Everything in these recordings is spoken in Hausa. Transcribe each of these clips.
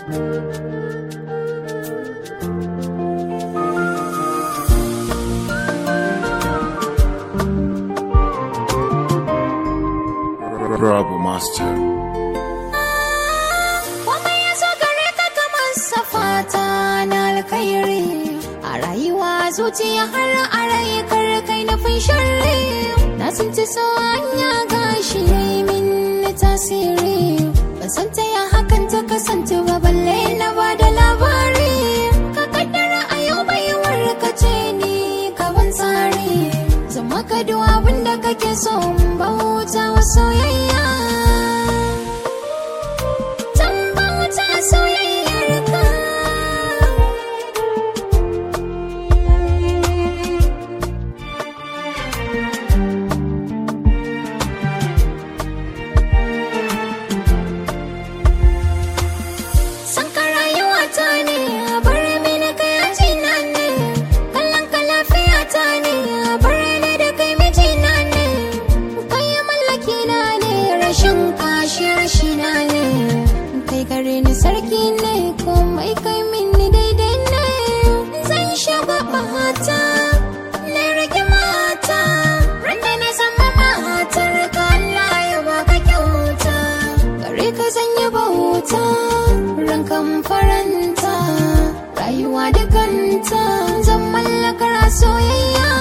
Rabu Master. Komai ya zo gare ka kamar safata na alkhairi a rayuwa zuciya har a rai kar kai nufin sharri na tsinci so hanya gashi yayi min tasiri ban san ta ya hakan ta kasance ba balle na ba da labari ka kaddara a yau bai warkace ni ka ban tsari zama ka duk abin da kake so in bauta wa soyayya tambauta soyayyarka san ka rayuwa ta ne bar mini kai ajina ne kallon ka lafiya ta ne bar ni da kai mijina ne kai mallaki na ne rashin kashi rashina ne kai gare ni sarki ne komai kai mini daidai ne zan shiga bahata na rage mata randa na zama matar ka Allah ya baka kyauta gare ka zan yi bauta rankan faranta rayuwa da kanta zan mallakar a soyayya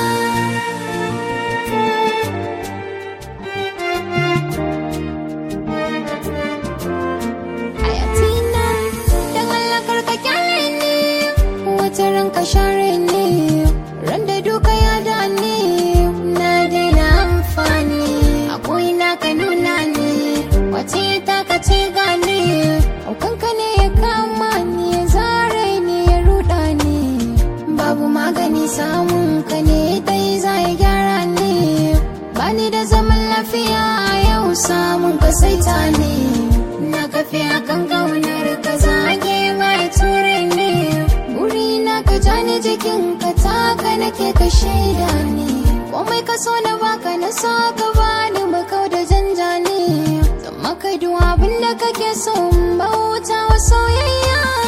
hayatina da mallakar ka kyale ne wata ranka share ne ran da duka ya da ne na daina amfani a na ka nuna ne wace ta ka ce gane aukanka ne ya kama ni ya zare ni ya ruda ni babu magani samun ka ne dai za ya gyara ni bani da zaman lafiya yau samun ka saita ne na kafe akan kaunar ka zage mai ture ne buri na ka jani jikin ka taka nake ka shaida ne komai ka so na baka na so ka bani makau da janja ne zama ka duk abin da kake so in bauta wa soyayya